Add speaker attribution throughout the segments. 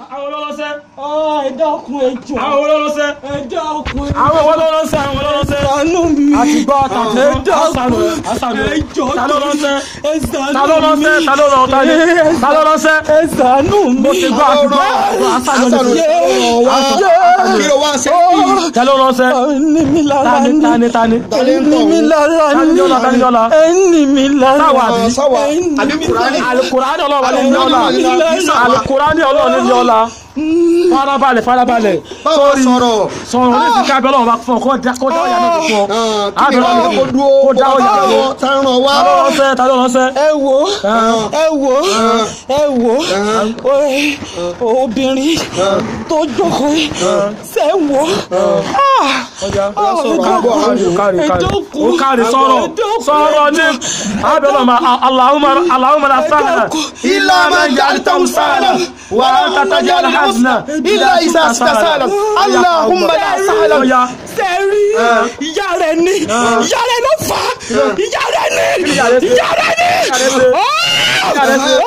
Speaker 1: àwọn olólọ́sẹ́
Speaker 2: ẹ dákun ẹ jọ
Speaker 1: àwọn olólọ́sẹ́
Speaker 2: ẹ dákun
Speaker 1: àwọn olólọ́sẹ́ àwọn olólọ́sẹ́
Speaker 2: ṣàánú mi
Speaker 1: àti gbọ́ tàbí
Speaker 2: ẹ dákun
Speaker 1: àṣàlù
Speaker 2: ẹ jọ
Speaker 1: ta ló ránṣẹ́
Speaker 2: ẹ ṣàánú
Speaker 1: ta ló
Speaker 2: mi
Speaker 1: ránṣẹ́ ta ló rán ta ni ta ló ránṣẹ́
Speaker 2: ẹ ṣàánú mi
Speaker 1: mo ti gbọ́ àti gbọ́ àṣàlù
Speaker 3: Àṣàlù
Speaker 1: ni
Speaker 3: wá kí ló wá ṣe yìí
Speaker 1: ta ló ránṣẹ́
Speaker 2: ẹni mi lára
Speaker 1: tani
Speaker 2: ni
Speaker 1: tani tani
Speaker 3: Tani ń
Speaker 2: ẹni
Speaker 3: tọ̀
Speaker 2: mi
Speaker 3: wọ́n?
Speaker 2: lára
Speaker 1: Tani
Speaker 2: ni
Speaker 1: yọ̀la, tani yọ̀la?
Speaker 2: ẹni mi lára
Speaker 1: Sáwà àbí?
Speaker 3: sáwà
Speaker 2: ẹni
Speaker 3: àbí kùránì
Speaker 1: alukurani ọlọ́run ní yọ̀la
Speaker 3: Alukurani
Speaker 1: alukurani ọlọ́run ní yọ̀la farabalẹ̀ farabalẹ̀
Speaker 3: báwo sọ̀rọ̀
Speaker 1: sọ̀rọ̀ ní ti ká bẹ́ẹ̀ lọ́wọ́ bá fún ọ kó dá kó dá ọ̀yà náà fún ọ
Speaker 3: kí ni wọ́n kó dúró
Speaker 1: kó dá ọ̀yà náà fún ọ
Speaker 3: tá ń ràn wá
Speaker 1: ta ló ránṣẹ́ ta ló ránṣẹ́
Speaker 2: ẹ wo ẹ wo ẹ wo ẹ- obìnrin tó jókòó yìí ṣe wo
Speaker 1: kárí kárí ó kárí sọ̀rọ̀ sọ̀rọ̀ ní abẹ́lọ́ ma Allahumma Allahumma la sahla
Speaker 3: ilá máa ń yàrá tó ń sáàlà
Speaker 1: wa anta tajal hazna
Speaker 3: ilá ìsà sàlà aláhùnmá la sàlà
Speaker 1: Ọya.
Speaker 2: sẹ́rí ìyá rẹ̀ ni ìyá rẹ̀ ló fà á ìyá rẹ̀ ni
Speaker 1: ìyá rẹ̀ ṣe?
Speaker 2: ìyá rẹ̀ ni
Speaker 1: Ìyá rẹ̀ ṣe? Ìyá rẹ̀ ṣe?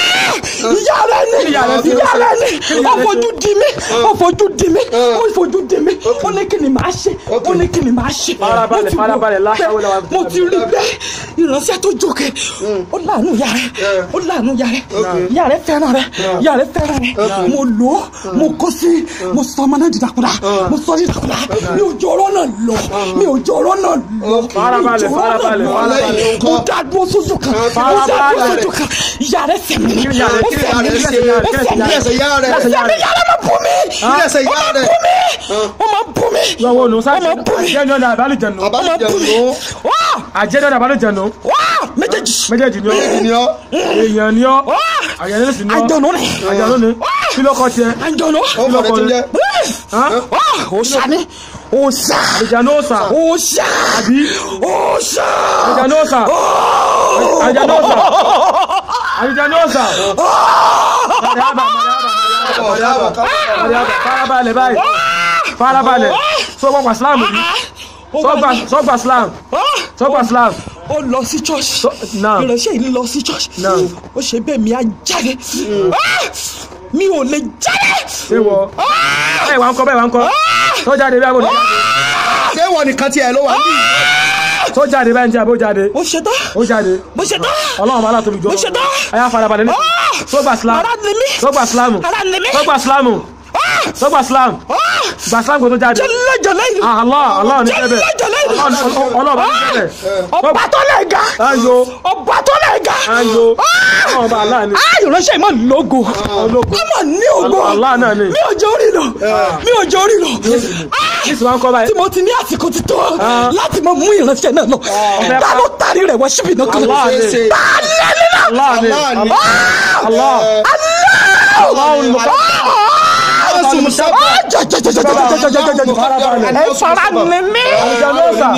Speaker 2: ìyá rẹ̀ ni
Speaker 1: ìyá rẹ̀ ṣe?
Speaker 2: ìyá rẹ̀ ni ó fojú di mí ó fojú di mí ó fojú di mí ó ní kí ni màá ṣe ó ní kí ni màá ṣe
Speaker 1: Farabalẹ̀,
Speaker 2: Mo ti wò
Speaker 1: farabalẹ̀, la
Speaker 2: pé
Speaker 1: hawla wala
Speaker 2: mo ti rí bẹ́ẹ̀ ìránṣẹ́ tó jókè ó láàánú ìyá rẹ̀ ó láàánú ìyá rẹ̀ ìyá rẹ̀ fẹ́ràn rẹ̀ ìyá rẹ̀ fẹ́ràn rẹ̀ mo lò ó mo kó sí mo sọ ọmọ náà dìdàkudà mo sọ dìdàkudà mi ò jọ ọ̀rọ̀ náà lọ mi ò jọ ọ̀rọ̀ náà lọ
Speaker 1: Farabalẹ̀,
Speaker 2: mi ò jọ ọ̀rọ̀ náà
Speaker 1: farabalẹ̀,
Speaker 2: lọ.
Speaker 3: farabalẹ̀.
Speaker 2: mo dá dúró sójú kan mo dá dúró
Speaker 1: Farabalẹ̀.
Speaker 2: sójú kan ìyá rẹ̀ sẹ̀mí
Speaker 1: Kí ni ìyá rẹ̀-
Speaker 2: ó
Speaker 1: kí ni
Speaker 2: sẹ̀mí
Speaker 1: ìyá rẹ̀ ṣe?
Speaker 2: ó
Speaker 1: Kí ni
Speaker 2: sẹ̀mí
Speaker 3: ilé ẹsẹ̀ yá rẹ̀
Speaker 2: ó sẹ̀mí ìyá rẹ̀ máa bú mi
Speaker 3: ilé ẹsẹ̀
Speaker 2: ó
Speaker 3: yá
Speaker 2: máa
Speaker 3: rẹ̀
Speaker 2: bú mi ó máa bú mi
Speaker 1: lọ́wọ́ olùn sáà
Speaker 2: ó máa bú mi
Speaker 1: jẹ́ ní ọ̀nà àbálùjẹ̀nu
Speaker 2: ó máa bú mi
Speaker 3: àbájáde
Speaker 2: wá
Speaker 1: àjẹ́ ní ọ̀nà àbálùjẹ̀nu
Speaker 2: wá méjèèjì
Speaker 1: méjèèjì ni ó
Speaker 3: ni ọ́
Speaker 1: èèyàn ni ọ́
Speaker 2: wá
Speaker 1: àyàn ní sì ni ọ́
Speaker 2: àjọ̀nù ni
Speaker 1: àjànú ni kí ló kọ́ tiẹ̀
Speaker 2: àjọ̀nù
Speaker 3: ó fọ̀rẹ̀ tí ń jẹ́
Speaker 2: wá òòṣà ni òòṣà
Speaker 1: àjànú ọ̀sà
Speaker 2: òòṣà
Speaker 1: àbí
Speaker 2: òòṣà
Speaker 1: àjànú ọ̀sà àjànú ọ̀sà àjànú ọ̀sà mọ̀dàbà mọ̀dàbà mọ̀dàbà farabalẹ̀ báyìí farabalẹ̀ sọ́gbà islam rí sọ́gbà sọ́gbà islam sọ́gbà islam
Speaker 2: ó lọ sí church
Speaker 1: náà.
Speaker 2: ìránṣẹ́ yìí lọ sí church
Speaker 1: Náà.
Speaker 2: ó ṣe bẹ́ẹ̀ mi á jáde Ah! mi ò lè jáde
Speaker 1: ṣé wọ bẹ́ẹ̀ wà ń kọ́ bẹ́ẹ̀ wà ń kọ́ tó jáde bẹ́ẹ̀ bó jáde
Speaker 3: ṣé wọ́n nìkan tiẹ̀ ló wà ní
Speaker 1: tó jáde bẹ́ẹ̀ ń jẹ́ bó jáde
Speaker 2: mo ṣe tán
Speaker 1: ó jáde
Speaker 2: mo ṣe tán
Speaker 1: ọlọ́run bá látòbí jọ
Speaker 2: Mo ṣe tán.
Speaker 1: ayá farabalẹ̀ ní sọ́gbà islam
Speaker 2: ara ni mí
Speaker 1: sọ́gbà islam
Speaker 2: ara ni mí
Speaker 1: sọ́gbà islam sọ́gbà islam gbà islam kò tó jáde
Speaker 2: jẹlẹjẹlẹ yìí
Speaker 1: Ah, Allah Allah ní jẹ́bẹ̀
Speaker 2: jẹlẹjẹlẹ yìí
Speaker 1: ọlọ́run bá ní jẹ́bẹ̀
Speaker 2: ọba tó lè ga
Speaker 1: ayo
Speaker 2: ọba tó lè ga
Speaker 1: ayo ọlọ́run bá aláàánú
Speaker 2: Ah, ìránṣẹ́ yìí mà lógo
Speaker 1: ológo
Speaker 2: ó mà ní ògo
Speaker 1: Allah náà ni
Speaker 2: mi ò jẹ́ orí lọ mi ò jẹ́ orí lọ Ah!
Speaker 1: ní ìsìn wa ń kọ́ báyìí
Speaker 2: tí mo ti ní àsìkò ti tó
Speaker 1: Ah.
Speaker 2: láti mọ mú ìránṣẹ́ náà lọ
Speaker 1: Ọ̀fẹ́
Speaker 2: ta
Speaker 1: pa-
Speaker 2: ló tari rẹ̀ wá síbi náà kan
Speaker 1: Allah ni
Speaker 3: ṣe
Speaker 2: ta lẹ́ni náà
Speaker 1: Allah ni
Speaker 3: Allah ni.
Speaker 1: Allah Allah olùkọ́
Speaker 3: ọ̀sùn musábà
Speaker 2: ẹ fara ni mí.
Speaker 1: àjànú ọ̀sà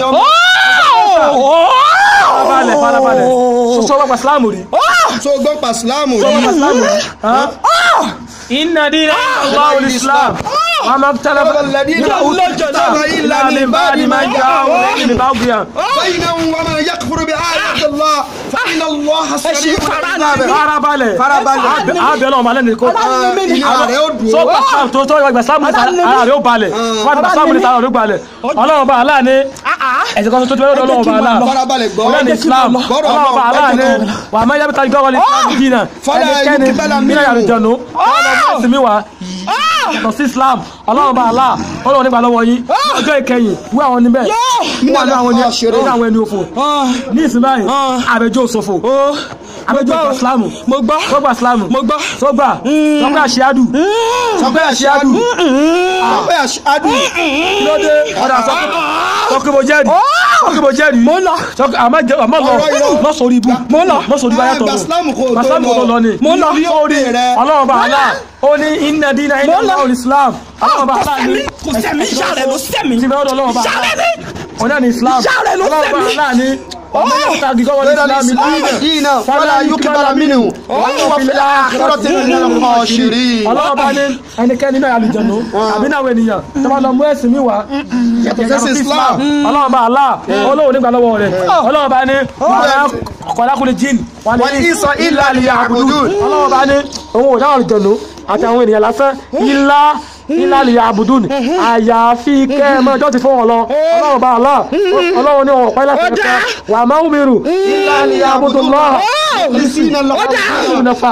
Speaker 1: farabalẹ̀ farabalẹ̀ sọ́gbà islam rí
Speaker 3: tó gbọ́ pàṣílámù
Speaker 1: sọ́gbà
Speaker 3: rí
Speaker 1: islam rí inna dina Allah islam وما اختلف
Speaker 3: الذين
Speaker 1: إلا
Speaker 3: أوتوا الكتاب إلا من بعد ما
Speaker 1: جاءهم العلم بغيا
Speaker 3: بينهم ومن يكفر بآيات الله فإن الله سريع الحساب
Speaker 1: farabalẹ̀
Speaker 3: Farabalẹ̀.
Speaker 1: abẹ́ ọlọ́run balẹ̀ nìkan
Speaker 3: ìyá rẹ̀ ó dùn
Speaker 1: so gba sam tó tó gba sam ní ara rẹ̀ ó balẹ̀ wọ́n gba sam ní ara rẹ̀ ó balẹ̀ ọlọ́run bá aláà ní ẹ̀sìn kan tó tó bẹ́ẹ̀ ọlọ́run bá aláà
Speaker 3: farabalẹ̀ gbọ́
Speaker 1: ọlọ́run ní islam
Speaker 3: Gbọ́dọ̀
Speaker 1: ọlọ́run bá aláà ní
Speaker 3: Ọlọ́run.
Speaker 1: wà á má yábí tàbí gọ́wọ́lì dínà
Speaker 3: Fala
Speaker 1: ẹnikẹ́ni
Speaker 3: yukbala
Speaker 1: nínú
Speaker 3: minhu.
Speaker 1: yàrá ìjọ̀nù ọlọ́run ẹ̀sìn mi wà yàtọ̀ sí islam ọlọ́run bá aláà ọlọ́run nígbà lọ́wọ́ yín ọjọ́ ìkẹyìn wí àwọn níbẹ̀ wí àwọn àwọn ẹni wí àwọn ẹni òfò ní ìsìn báyìí àbẹjọ́ òṣòfò àbẹjọ́ ìgbà islam
Speaker 2: mo gbọ́
Speaker 1: sọgbà islam
Speaker 2: mo gbọ́
Speaker 1: sọgbà sọgbà àṣíádù sọgbà àṣíádù
Speaker 3: ọpẹ́ àṣádù
Speaker 1: lóde ọ̀dà sọkìbò jẹ́rì sọkìbò jẹ́rì
Speaker 2: mo lọ
Speaker 1: sọkì àmọ́ jẹ́ àmọ́ lọ
Speaker 3: Ọ̀rọ̀ irọ́.
Speaker 1: lọ́sọ̀rọ̀ ibú
Speaker 2: mo lọ
Speaker 1: lọ́sọ̀rọ̀ ibú ayàtọ̀
Speaker 3: Gba Islam kò tó
Speaker 1: Islam kò tó lọ ni
Speaker 3: Mo lọ.
Speaker 1: sórí
Speaker 3: rẹ̀.
Speaker 1: ọlọ́run bá àlá ó ní inna dina inna
Speaker 2: Mo lọ.
Speaker 1: Allah islam ọlọ́run bá àlá ní
Speaker 2: kò sẹ́mi ìyá rẹ̀ ló sẹ́mi
Speaker 1: ti bẹ́ẹ̀ ọlọ́run bá
Speaker 2: ìyá
Speaker 1: àlá
Speaker 2: rẹ̀ ni
Speaker 1: ọ̀nà ní islam
Speaker 2: Ìyá rẹ̀ ló
Speaker 1: ọlọ́run bá
Speaker 2: sẹ́mi.
Speaker 1: àlá ní ọmọ yóò ta gígọ́ wọlé
Speaker 3: غير
Speaker 1: islam
Speaker 3: الإسلام دينا فلا يقبل منه وهو في الآخرة من الخاسرين
Speaker 1: ọlọ́run bá ní ẹnikẹ́ni náà àlùjọ̀nù àbí náà àwọn ènìyàn tó bá lọ mú ẹ̀sìn mi wá
Speaker 3: yàtọ̀ sí Islam
Speaker 1: ọlọ́run bá àlá olóhùn nígbà lọ́wọ́ rẹ̀ ọlọ́run bá ní ọ̀kọ̀lákùnrin jíìn wà ní
Speaker 3: wọ́n ní ìsọ ilà àlìyà àbùdùn
Speaker 1: ọlọ́run bá ní òun ò dáhùn àlùjọ̀nù àti àwọn ènìyàn lásán ilá ilá lè àbùdùn àyàfi kẹ́ẹ̀mọ́ ọjọ́ ti fún wọn lọ ọlọ́run bá Allah ọlọ́run ní ọ̀pá láti ẹ̀ka wà máa ń mìíràn ilá lè àbùdùn lọ́wọ́
Speaker 3: Lisina la
Speaker 1: ìlú náfà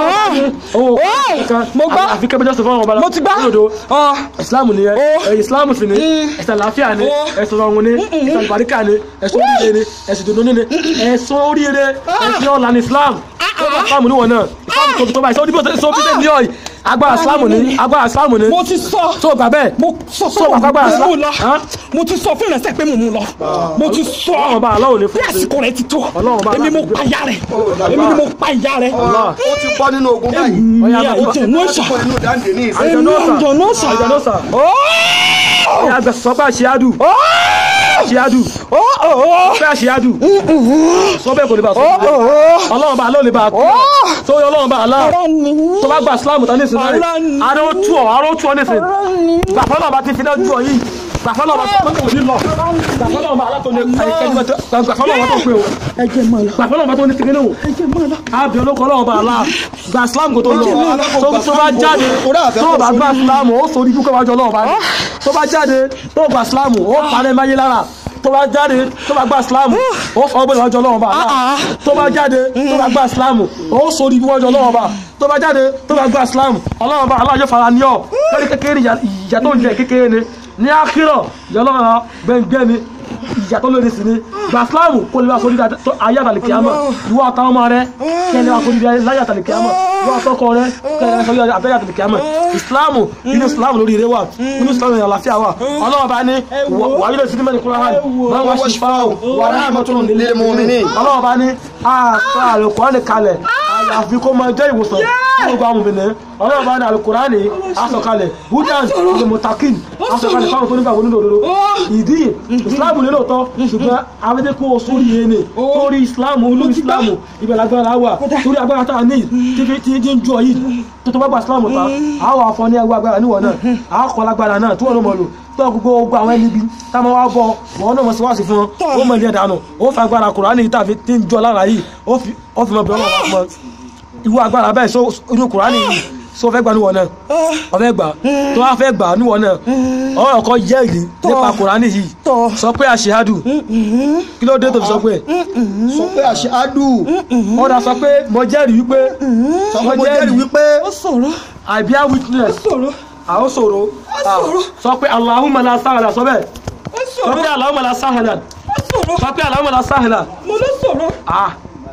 Speaker 1: owó kan
Speaker 2: mo gbọ́.
Speaker 1: àfi kẹ́ẹ̀mọ́ ọjọ́ ti fún wọn bá
Speaker 2: mo ti gbá
Speaker 1: lódo
Speaker 2: ọ
Speaker 1: ìsìláàmù ni ẹ ìsìláàmù sì ni ẹ̀sìn àlàáfíà ni ẹ̀sìn ọ̀run ni ẹ̀sìn àlùbáríkà ni ẹ̀sìn oríire ni ẹ̀sìn dùnú ni ẹ̀sìn oríire ẹ̀sìn ọ̀la ni islam ọba islam ni wọn náà islam tó tó báyìí sọ bí sọ bí sẹ́ni yọ agbára islam ni agbára islam ni
Speaker 2: mo ti sọ
Speaker 1: tó gbà bẹ́ẹ̀
Speaker 2: mo sọ
Speaker 1: tó gbà agbára
Speaker 2: mo mú
Speaker 1: islam
Speaker 2: lọ
Speaker 1: Hàn?
Speaker 2: mo ti sọ fún ìrẹsẹ̀ pé mo mú lọ mo ti sọ
Speaker 1: ọlọ́run bá aláwọ̀ ní
Speaker 2: bí
Speaker 1: fún
Speaker 2: àsìkò rẹ ti tó
Speaker 1: Ọlọ́run bá
Speaker 2: èmi mo
Speaker 1: aláàbò.
Speaker 2: pa ìyá rẹ èmi ni mo pa ìyá rẹ
Speaker 1: Allah.
Speaker 3: ó ti bọ́ nínú ogun báyìí.
Speaker 1: Ọya,
Speaker 2: ìyá
Speaker 1: bá-
Speaker 2: ìjẹ náà sà
Speaker 3: Ó inú dáńdé ní ìsìn.
Speaker 1: Àjọ náà sà.
Speaker 2: àjọ náà sà
Speaker 1: Àjọ náà sà. ọ̀yà àgbẹ̀ sọ pé àṣeyádù àṣeyádù pé àṣeyádù sọ bẹ́ẹ̀ kò ní bá sọ ọlọ́run bá aláwọ̀ lè bá tó yọ ọlọ́run bá aláwọ̀
Speaker 2: ọ̀rọ̀ ni
Speaker 1: tó bá gba islam tán nísìnyí
Speaker 2: Ọlọ́run.
Speaker 1: báyìí aró tú ọ aró tú ọ nísìnyí gbàfọ́ náà bá ti fi náà ju ọ yìí gbàfọ́ náà bá tó pé kò ní lọ gbàfọ́ náà bá alátó ní ẹnikẹ́ni bá tó gbàfọ́ náà bá tó pé o
Speaker 2: ẹjẹ mọ lọ
Speaker 1: gbàfọ́ náà bá tó ní tìkínní o
Speaker 2: ẹjẹ mọ lọ
Speaker 1: àbí olóko ọlọ́run bá alá gba islam kò tó lọ
Speaker 3: Ọlọ́run
Speaker 1: tó
Speaker 3: gba
Speaker 1: tó bá
Speaker 3: Islam kò-
Speaker 1: jáde
Speaker 3: orí àfẹ́
Speaker 1: tó
Speaker 3: kò
Speaker 1: bá
Speaker 3: sórí
Speaker 1: gba islam ó sórí dúkọ́ wájú ọlọ́run bá ní tó bá jáde tó gba islam ó parẹ́ máyé lára tó bá jáde tó bá gba islam ó fọ́ gbọ́dọ̀ wájú ọlọ́run bá alá tó bá jáde tó bá gba islam ó sórí wájú ọlọ́run bá tó bá jáde tó bá gba islam ọlọ́run bá aláàjọ fara ní ọ lórí kékeré ìyà ìyà tó ń jẹ kékeré ni ní akírọ̀ ìyọlọ́run gbẹ̀ngbẹ̀ ni ìyà tó lórí sí ni gba islam kó lè wá sórí ayé àtàlẹ̀ kìámọ̀ ìwọ àtàwọn ọmọ rẹ kẹ́lẹ́ wá sórí láyé àtàlẹ̀ kìámọ̀ ìwọ àtọkọ rẹ kẹ́lẹ́ wá sórí àtàlẹ̀ àtàlẹ̀ kìámọ̀ islam inú islam lórí ire wà inú islam ní àlàáfíà wà ọlọ́run bá ní wàá yílẹ̀ sídìí mẹ́rin kúrò hàn máa wá sí fáwọn wà rahmatun
Speaker 3: Lil mu'minin.
Speaker 1: ọlọ́run bá ní àṣà àlùkùránì kalẹ̀ àyàfi kó máa jẹ́ ìwòsàn fún gbogbo àwọn obìnrin ọlọ́run bá ní àlùkùránì aṣọkalẹ̀ budan ní mutakin aṣọkalẹ̀ fáwọn tó nígbà wọnú lòdòdó ìdí ìsìláàmù ní lóòótọ́ ṣùgbọ́n abẹ́jẹ́ kó o sórí yẹn ni sórí ìsìláàmù olú ìsìláàmù ibẹ̀ lágbára wà sórí agbára tá a ní tí fi ti ti ń jọ yìí tó tó bá gba ìsìláàmù ta a wà fọ ní ẹgbẹ́ agbára níwọ̀n náà a kọ́ lágbára náà tí wọ́n ló mọ̀ lò tó gbogbo gbogbo àwọn ẹni bí táwọn wá bọ wọn náà mọ̀ sí wá sí fún wọn ó mọ̀ ní ẹ̀dánù ó fa agbára kùránì tàbí tí ń jọ lára yìí ó fi ó fi mọ̀ bí ọlọ́run wá fún ọ irú agbára bẹ́ẹ̀ so inú kùránì yìí so fẹ́ gbà níwọ̀n náà ọfẹ́ gbà tó wá fẹ́ gbà níwọ̀n náà ọ̀rọ̀ kan jẹ́rìí nípa kùránì yìí
Speaker 2: Tọ́.
Speaker 1: sọ pé àṣehádù kí ló dé tó fi sọ pé
Speaker 3: Sọ pé àṣẹ ádù.
Speaker 1: ọ̀dà sọ pé mo jẹ́rìí wípé
Speaker 3: Sọ pé mo jẹ́rìí wípé
Speaker 2: ó sọ̀rọ̀
Speaker 1: I bear witness
Speaker 2: sọ̀rọ̀
Speaker 1: àwọn sọ̀rọ̀
Speaker 2: sọ̀rọ̀.
Speaker 1: sọ pé Allahumma la sahla sọ bẹ́ẹ̀
Speaker 2: ó
Speaker 1: sọ
Speaker 2: sọ̀rọ̀
Speaker 1: pé Allahumma la sahla
Speaker 2: ó sọ̀rọ̀
Speaker 1: sọ pé Allahumma la sahla
Speaker 2: mo ló sọ̀rọ̀
Speaker 1: ah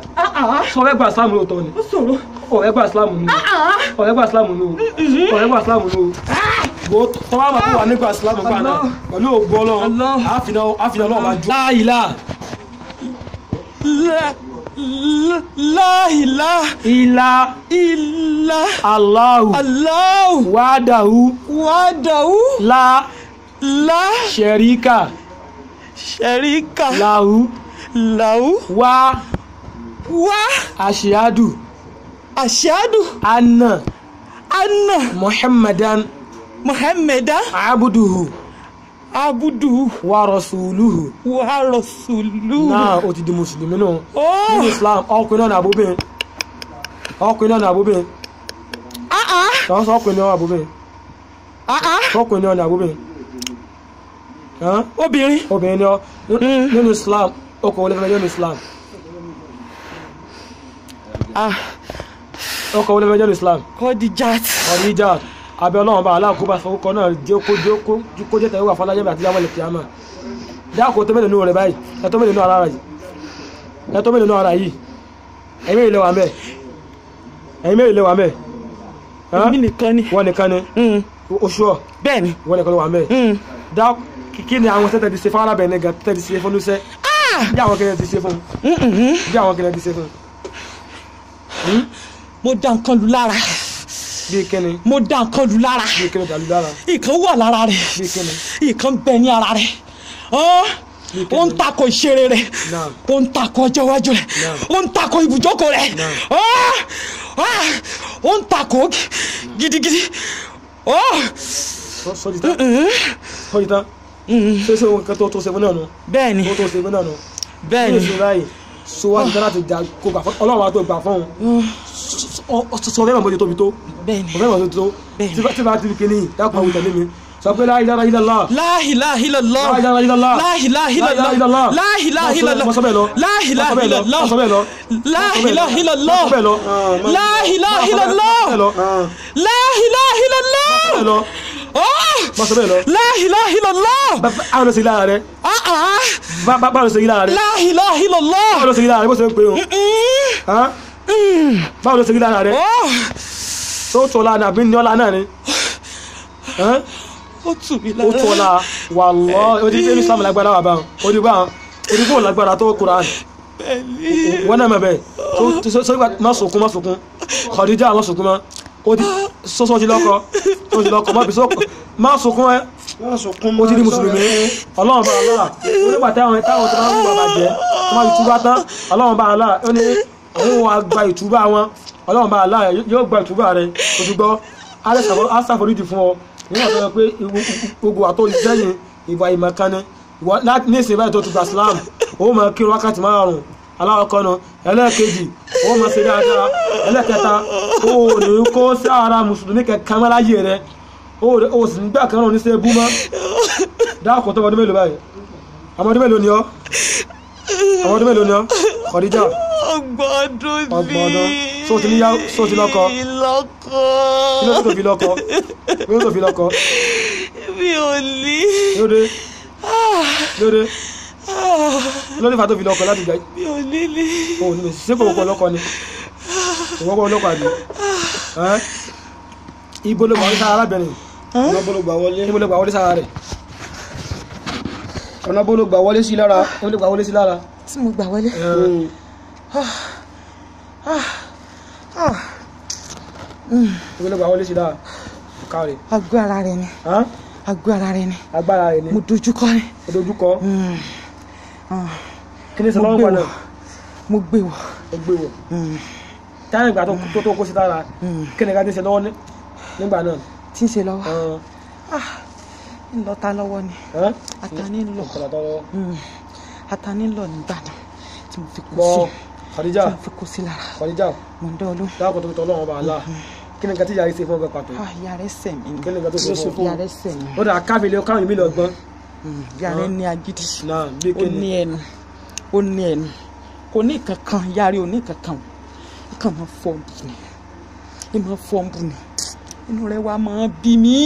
Speaker 1: sọ fẹ́ gba Islam lóòótọ́ ni
Speaker 2: ó sọ̀rọ̀
Speaker 1: ọ̀rẹ́ gba Islam ni ọ̀rẹ́ gba Islam ni o ọ̀rẹ́ gba Islam ni o bó tọ́wọ́ máa fún wa nípa Islam gbà náà pẹ̀lú ògbó ọlọ́run
Speaker 2: Allah.
Speaker 1: àfihàn àfihàn ọlọ́run máa ju. láìlá
Speaker 2: La- la- la ilaha
Speaker 1: ilá
Speaker 2: illa
Speaker 1: Allahu
Speaker 2: Allah
Speaker 1: wàdàhù
Speaker 2: wahdahu
Speaker 1: la
Speaker 2: la
Speaker 1: sharika
Speaker 2: sharika
Speaker 1: lahu
Speaker 2: lahu
Speaker 1: wa
Speaker 2: wa
Speaker 1: ashhadu
Speaker 2: ashhadu
Speaker 1: anna
Speaker 2: anna
Speaker 1: muhammadan
Speaker 2: muhammadan
Speaker 1: abduhu
Speaker 2: abuduhu
Speaker 1: wa rasuluhu.
Speaker 2: wa rasuluhu.
Speaker 1: náà o ti di mùsùlùmí nù
Speaker 2: Oh.
Speaker 1: nínú islam ọkùnrin náà ní àbúbìn ọkùnrin náà ní àbúbìn
Speaker 2: Ah ah
Speaker 1: tọ́ sọ ọkùnrin náà ní àbúbìn
Speaker 2: ah ah
Speaker 1: ọkùnrin náà ní àbúbìn Hàn?
Speaker 2: obìnrin.
Speaker 1: obìnrin ni ọ nínú islam ọkùnrin olè fẹ́ nínú islam
Speaker 2: Ah
Speaker 1: ọkùnrin olè fẹ́ nínú islam
Speaker 2: Khadijat.
Speaker 1: ọ̀rọ̀ ìjà abẹ́ ọlọ́run bá aláàkóbá fọwọ́kọ náà jẹ́ kó jẹ́ kó kó jẹ́ tẹ̀wé wà fọlájẹ́ àti yàwó lè kíámà dáàkó tó mélòó nù rẹ̀ báyìí ẹ tó mélòó nù ara yìí ẹ tó mélòó nù ara yìí ẹ̀yin mélòó lè wà mẹ́ ẹ̀yin mélòó lè wà mẹ́
Speaker 2: Èmi nìkan ni.
Speaker 1: wọ́n nìkan ni
Speaker 2: Mm.
Speaker 1: oṣù ọ̀
Speaker 2: Bẹ́ẹ̀ni.
Speaker 1: wọ́n nìkan ló wà mẹ́
Speaker 2: Mm.
Speaker 1: dá kí ni àwọn sẹ́tẹ̀ ti ṣe fún arábìnrin gan tẹ́tẹ̀ ti ṣe fún lúṣẹ́ bí àwọn kẹrẹ ti ṣe fún
Speaker 2: Mm-mm.
Speaker 1: bí àwọn kẹrẹ ti ṣe fún
Speaker 2: Mo da nǹkan lù lára.
Speaker 1: bí kíni
Speaker 2: Mo da nǹkan lù lára.
Speaker 1: bí kíni dàlú dára
Speaker 2: Ìkan wà lára rẹ̀.
Speaker 1: bí kíni
Speaker 2: Ìkan bẹ ní ara rẹ̀. Ọ́ ó ń takò ìṣeré rẹ̀.
Speaker 1: Naam.
Speaker 2: Ó ń takò ọjọ́ iwájú rẹ̀.
Speaker 1: Naam.
Speaker 2: Ó ń takò ibùjókòó rẹ̀.
Speaker 1: Naam.
Speaker 2: Ọ́ ah, ó ń takò gidigidi. Ọ́
Speaker 1: sọ́jí tán sọ́jí tán ṣé ṣé ohun kan tó tó ṣe fún náà nù
Speaker 2: bẹ́ẹ̀ni
Speaker 1: tó tó ṣe fún náà nù
Speaker 2: bẹ́ẹ̀ni.
Speaker 1: ní ìṣúra yìí so wá nígbà láti dà kó gbà fún ọlọ́run wa tó gbà fún un sọ fẹ́ mọ̀ bó ti tóbi tó
Speaker 2: bẹ́ẹ̀ni
Speaker 1: sọ fẹ́ mọ̀ bó ti tó
Speaker 2: Bẹ́ẹ̀ni.
Speaker 1: tí bá tí bá ti fi kíní dákun àwọn ìtẹ̀lé mi sọ pé la ilaha illallah
Speaker 2: la ilaha illallah
Speaker 1: La ilaha illallah.
Speaker 2: la ilaha illallah
Speaker 1: La ilaha illallah.
Speaker 2: la ilaha
Speaker 1: Mo sọ-
Speaker 2: illallah
Speaker 1: mo sọ bẹ́ẹ̀ lọ.
Speaker 2: la ilaha
Speaker 1: Mo sọ bẹ́ẹ̀ lọ.
Speaker 2: illallah
Speaker 1: Mo sọ bẹ́ẹ̀ lọ.
Speaker 2: la
Speaker 1: Mo sọ bẹ́ẹ̀ lọ.
Speaker 2: ilaha illallah
Speaker 1: Mo sọ bẹ́ẹ̀ lọ.
Speaker 2: la ilaha illallah
Speaker 1: Mo sọ bẹ́ẹ̀ lọ.
Speaker 2: la ilaha illallah
Speaker 1: Mo sọ bẹ́ẹ̀ lọ.
Speaker 2: Oh!
Speaker 1: Mo sọ bẹ́ẹ̀ lọ.
Speaker 2: la ilaha illallah
Speaker 1: Bá- bá- Báwo ló ṣe rí lára rẹ?
Speaker 2: ah ah
Speaker 1: Bá- bá- Báwo ló ṣe rí lára rẹ?
Speaker 2: la ilaha illallah
Speaker 1: Báwo ló ṣe rí lára rẹ? Bó ṣe ń pè ọ́?
Speaker 2: Mm.
Speaker 1: Hán? Báwo ló ṣe rí lára rẹ?
Speaker 2: Oh!
Speaker 1: Tó tọ́ la àbí ní ọ̀la náà ni? Hán?
Speaker 2: ó tù mí
Speaker 1: Ó tọ́
Speaker 2: lára
Speaker 1: la wàlọ́ ó ti dé ní Islam lágbára wà báwọn. Ó di báwọn. Ó di bóun lágbára tó Quran.
Speaker 2: bẹ́ẹ̀ni
Speaker 1: Wọ́n náà mọ̀ bẹ́ẹ̀. Tó- tó- sọ ìgbà má sunkún má sunkún. Khadija má sunkún mọ́. Ó ti sọ́sọ́ ti lọ́kọ. Ó ti lọ́kọ má bí sọ́kọ. Má sunkún ẹ. ó ti di mùsùlùmí ọlọ́run bá aláà onígbà táwọn táwọn tó bá ń wà bàjẹ́ tó máa ìtúbá tán ọlọ́run bá aláà ó ní àwọn wa gba ìtúbá wọn ọlọ́run bá aláà yóò gba ìtúbá rẹ o ti gbọ́ á ṣàforíjì fún ọ nígbà tó yẹ pé gbogbo àtọ́ ìsẹ́yìn ìwà ìmọ̀kánni ní ìsìn báyìí tó ti gba Islam ó máa kírun wákàtí márùn-ún aláwọ̀kọ́ nu ẹlẹ́ẹ̀kejì ó máa ṣe dáadáa ẹlẹ́ẹ̀kẹta ó ní kó sí ara mùsùlùmí kẹkàn mọ́ láyé rẹ ó ó sì nígbà kan náà ní sẹ́ bú mọ́ dáàkùn tó ọmọdún mélòó báyìí ọmọdún mélòó ni ọ́ ọmọdún mélòó ni ọ́ Khadija
Speaker 2: ọgbọ̀dún ní
Speaker 1: Ọgbọ̀n ọdún. Ṣó o ti níyàwó- ṣó o ti lọ́kọ?
Speaker 2: lọ́kọ
Speaker 1: kí ló tó fi lọ́kọ kí ló tó fi lọ́kọ
Speaker 2: mi ò ní
Speaker 1: kí ló dé kí ló dé kí ló dé fa tó fi lọ́kọ láti gbà
Speaker 2: mi ò ní ní
Speaker 1: ó ní ṣé kò wọ́pọ̀ lọ́kọ ni kò wọ́pọ̀ lọ́kọ àbí ẹ́ ibo ló gbà wọlé sára arábìnrin
Speaker 3: ọ̀nà bó ló gbà wọlé
Speaker 1: ibo ló gbà wọlé sára rẹ̀
Speaker 3: ọ̀nà bó ló gbà wọlé sí lára
Speaker 1: ibo ló gbà wọlé sí lára
Speaker 2: tí mo gbà wọlé
Speaker 1: ẹ̀ ibo ló gbà wọlé sí lára káre
Speaker 2: àgọ́ ara rẹ ni
Speaker 1: ẹ́
Speaker 2: àgọ́ ara rẹ ni
Speaker 1: agbára rẹ̀ ni
Speaker 2: mo dojúkọ ni
Speaker 1: odojúkọ
Speaker 2: Mm. Ah.
Speaker 1: kí ni sọ
Speaker 2: mo
Speaker 1: lọ́wọ́
Speaker 2: gbé
Speaker 1: pa
Speaker 2: wọ̀
Speaker 1: náà
Speaker 2: mo gbé wọ̀
Speaker 1: ó gbé wọ̀
Speaker 2: Mm.
Speaker 1: táyà ìgbà tó tó tó kó sí lára
Speaker 2: Mm.
Speaker 1: kí ni ká ti ṣe lọ́wọ́ ní- nígbà náà
Speaker 2: tí ń ṣe lọ́wọ́
Speaker 1: ẹ̀
Speaker 2: ń lọ ta lọ́wọ́ ni
Speaker 1: ẹ́
Speaker 2: atani ń lọ
Speaker 1: ọ̀kọ̀lá tọ́lọ́
Speaker 2: Mm. atani ń lọ nígbà náà tí mo fi kó sí
Speaker 1: gbọ́ Khadija
Speaker 2: tí mo fi kó sí lára
Speaker 1: Khadija
Speaker 2: mo ń dán olú
Speaker 1: dáàbò tó tọ́ lọ́wọ́ bá a la kí ni nǹkan tí yàrá ṣe fún ọgbẹ́ pàtó
Speaker 2: Ah, ìyá rẹ sẹ̀ mí
Speaker 1: kí ni nǹkan tó ṣe fún ọ
Speaker 2: ìyá rẹ sẹ̀ mí
Speaker 1: ó dà kábìlì káwọn ìmí lọ gbọ́n
Speaker 2: Mm. ìyá rẹ ní agídí
Speaker 1: náà bí
Speaker 2: ó
Speaker 1: kí
Speaker 2: ní
Speaker 1: ni
Speaker 2: ẹnu ó ní ẹnu kò ní kankan ìyá rẹ ò ní kankan o kàn máa fọ́ ọ̀bù ni ẹ máa fọ́ ọ̀bù ni inú rẹ wá máa bí mi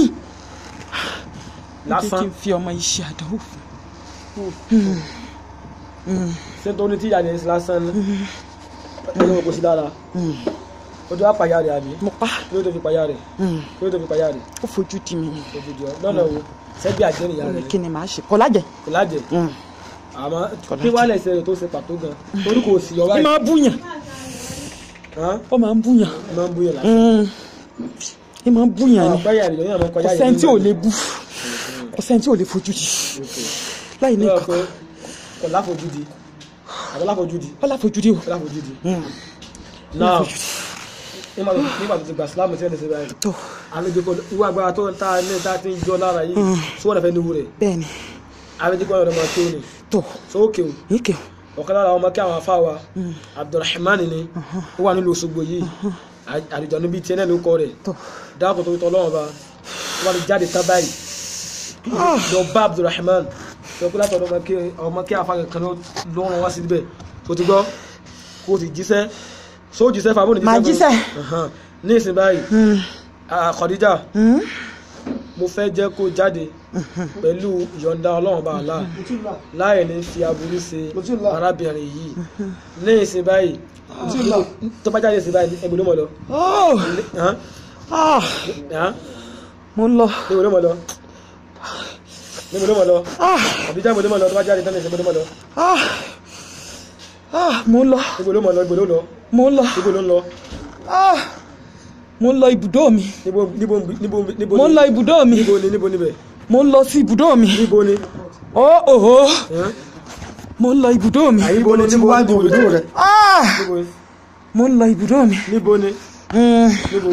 Speaker 2: lásán
Speaker 1: lásán
Speaker 2: kí n fi ọmọ yìí ṣe àdánwò fún
Speaker 1: ṣé tó ní tí yàrá yẹn ṣe lásán ní ọlọ́wọ́ kò sí lára ó tó wá pàyà rẹ̀ àbí
Speaker 2: mo pa
Speaker 1: kí ló tó fi pàyà rẹ̀
Speaker 2: Mm.
Speaker 1: kí ló tó fi pàyà rẹ̀
Speaker 2: ó fojú di mi
Speaker 1: ojúdi ọ lọ́nà wo sẹ́bí àjẹ́ nìyá rẹ̀
Speaker 2: kí ni màá ṣe kọ́ lájẹ̀
Speaker 1: kò lájẹ̀
Speaker 2: Mm.
Speaker 1: àmọ́ kí wàá lẹ̀ ṣe rẹ̀ tó ṣe pàtó gan torí kò sí ọ̀rá
Speaker 2: ẹ
Speaker 1: yìí
Speaker 2: máa búyàn ó máa ń búyàn
Speaker 1: máa ń bóyá láti
Speaker 2: Mm. ẹ máa ń búyàn ni
Speaker 1: ọ̀pẹ́ yàrá ìlú yẹn máa
Speaker 2: kò
Speaker 1: kọjá yẹn
Speaker 2: sẹ́ni tí ò lè bú kò sẹ́ni tí ò lè fojú di láì ní
Speaker 1: ní
Speaker 2: nǹkan
Speaker 1: ọ̀pẹ́ kò láfojúdi àbọ̀ láfojúdi
Speaker 2: ó láfojúdi o
Speaker 1: kò láfojúdi
Speaker 2: Mm.
Speaker 1: náà nígbà tó nígbà tó ti gbà sílámù tí wọ́n ti ṣe báyìí
Speaker 2: tó
Speaker 1: àlejò kò ìwà agbára tó ń ta ní ta ti ń jọ lára yìí tí wọ́n fẹ́ níwú rẹ̀
Speaker 2: bẹ́ẹ̀ ni
Speaker 1: àlejò kò ọ̀rọ̀ máa tó ni
Speaker 2: tó
Speaker 1: sókè o
Speaker 2: níkẹ́
Speaker 1: ọ̀kan lára ọmọ kí àwọn afá wa Abdulrahman ni ó wà nílùú Òṣogbo yìí àlejò níbi tiẹ̀ náà ló kọ rẹ̀
Speaker 2: tó
Speaker 1: dáàbò tó tọ́ lọ́wọ́ bá wọ́n ti jáde tán báyìí lọ bá Abdulrahman sọ pé látọ̀dọ̀ ọmọ kí ọmọ kí afá kan ló ló rán wá síbẹ̀ tó ti gbọ́ kó o ti jíṣẹ́ só jíṣẹ́ fàbọ̀ ní
Speaker 2: Màá jíṣẹ́.
Speaker 1: Ahan. ní ìsìn báyìí ah, Khadija mo fẹ́ jẹ́ kó jáde pẹ̀lú ìyọ̀ǹda ọlọ́run bá àlá láì ní fi aburú ṣe arábìnrin yìí ní ìsìn báyìí tó bá jáde ìsìn báyìí ẹgbẹ́ ló mọ̀ lọ. Hàn? Hàn?
Speaker 2: mo ń lọ
Speaker 1: níbo ló mọ̀ lọ níbo ló mọ̀ lọ àbíjá níbo ló mọ̀ lọ tó bá jáde tán ní ìsìn níbo ló mọ̀ lọ
Speaker 2: Ah. Ah, mo ń lọ
Speaker 1: níbo ló mọ̀ lọ níbo ló lọ
Speaker 2: mo ń lọ
Speaker 1: níbo ló ń lọ
Speaker 2: Ah. mo ń lọ ibùdó mi
Speaker 1: níbo níbo níbo níbo
Speaker 2: mo ń lọ ibùdó mi
Speaker 1: níbo ni níbo níbẹ̀
Speaker 2: mo ń lọ sí ibùdó mi
Speaker 1: níbo ni
Speaker 2: ó òhó
Speaker 1: Hàn?
Speaker 2: mo ń lọ ibùdó mi
Speaker 1: níbo ni
Speaker 3: tí
Speaker 1: níbo
Speaker 3: wá di
Speaker 1: níbo ni
Speaker 3: òdò rẹ
Speaker 2: Ah.
Speaker 1: níbo ni
Speaker 2: mo ń lọ ibùdó mi
Speaker 1: níbo ni
Speaker 2: Mm.
Speaker 1: níbo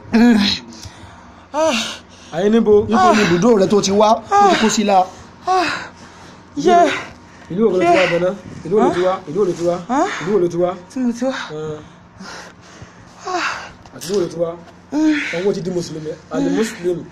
Speaker 2: Ah.
Speaker 1: àyè níbo
Speaker 3: níbo ni ibùdó rẹ tó ti wá tó ti kó sí la
Speaker 2: yé
Speaker 1: ìlú ògbó ló ti wá bọ̀ná ìlú òlò ti wá ìlú òlò ti wá
Speaker 2: Hàn?
Speaker 1: ìlú òlò ti wá
Speaker 2: tí mo ti wá
Speaker 1: Hàn. àti ìwòrò tí wá ọwọ́ ti di mùsùlùmí àlè mùsùlùmí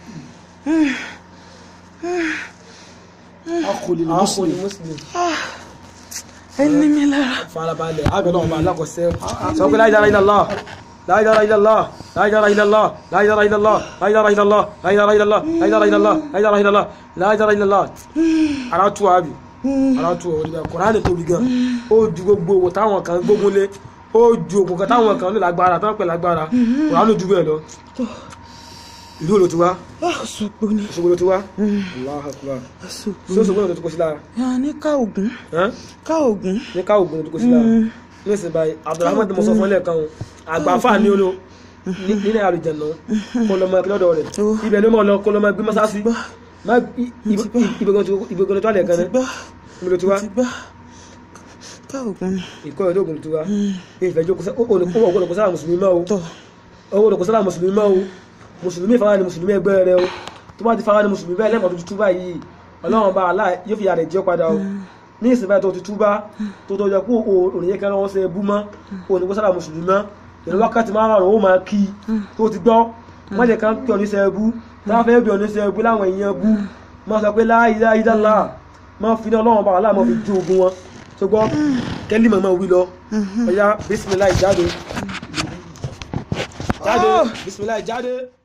Speaker 3: akọlì
Speaker 1: àkọlì
Speaker 3: mùsùlùmí
Speaker 1: mùsùlùmí
Speaker 2: ẹni mi lára
Speaker 1: farabalẹ̀ àgbẹ̀lọ́ ọba alákọ̀ọ́sẹ́ sọ pé la ilaha illallah la ilaha illallah la ilaha illallah la ilaha illallah la ilaha illallah la ilaha illallah la ilaha illallah la ilaha illallah la ilaha illallah ara tú wa bi ara tú wa wọlé bẹ́ẹ̀ kùránì tóbi gan ó ju gbogbo owó táwọn kan gbógun lé ó ju òkú kan táwọn kan lè lágbára táwọn pè lágbára kùránì ju bẹ́ẹ̀ lọ ìlú wo ló ti wá
Speaker 2: Òṣogbo ni
Speaker 1: Òṣogbo ló ti wá Allahu Akbar
Speaker 2: Òṣogbo
Speaker 1: sí Òṣogbo náà ló ti kó sí lára
Speaker 2: yà ní ká ògún
Speaker 1: ẹ́n?
Speaker 2: ká ògún
Speaker 1: ní ká ògùn ló ti kó sí lára ní ìsìn báyìí Abdulrahman tí mo sọ fún ilé kan àgbàfà ní olo nílẹ̀ àlùjẹ̀nà kó lọ mọ ẹgbẹ́ lọ́dọ̀ rẹ̀
Speaker 2: Ó.
Speaker 1: ibẹ̀ ló mọ̀ lọ kó lọ mọ ẹgbẹ́ mọ́sáàsì ìbẹ̀gàn tó alẹ̀ kan
Speaker 2: ti
Speaker 1: ní
Speaker 2: gbọ́
Speaker 1: mo ló ti wá
Speaker 2: ti gbọ́ ká ògún ni
Speaker 1: ìkọ́ ìlú ògùn ló ti wá ìfẹ́ jókòó sá ó wọ́n kó sára mùsùlùmí mọ́ o
Speaker 2: tọ̀
Speaker 1: owó olùkọ́ sára mùsùlùmí mọ́ o mùsùlùmí ìfara ni mùsùlùmí ẹgbẹ́ rẹ o tó bá ti fara ni mùsùlùmí bẹ́ẹ̀ lẹ́mọ̀ tó ti túbá yìí ọlọ́run bá aláà yóò fi yàrá ìjọ padà o ní ìsìn báyìí tó ti túbá tó tó jẹ kó òrìyẹ kan wọ́n ṣe bú mọ́ òní kó sára mùsùlùmí mọ́ ìlú wákàtí márùn-ún ó máa kí tó ti gbọ́ má jẹ́ ká pè ọ́ ní sẹ́ẹ̀bú táwọn fẹ́ bí ọ́ ní sẹ́ẹ̀bú láwọn èèyàn bú má sọ pé la ilaha illallah má fi ní ọlọ́run bá aláà má fi jó ogun wọn tó gbọ́ kẹ́lí mọ̀mọ́ wí lọ ọ̀yá bísímìlá ìjáde jáde bisimilayi jáde.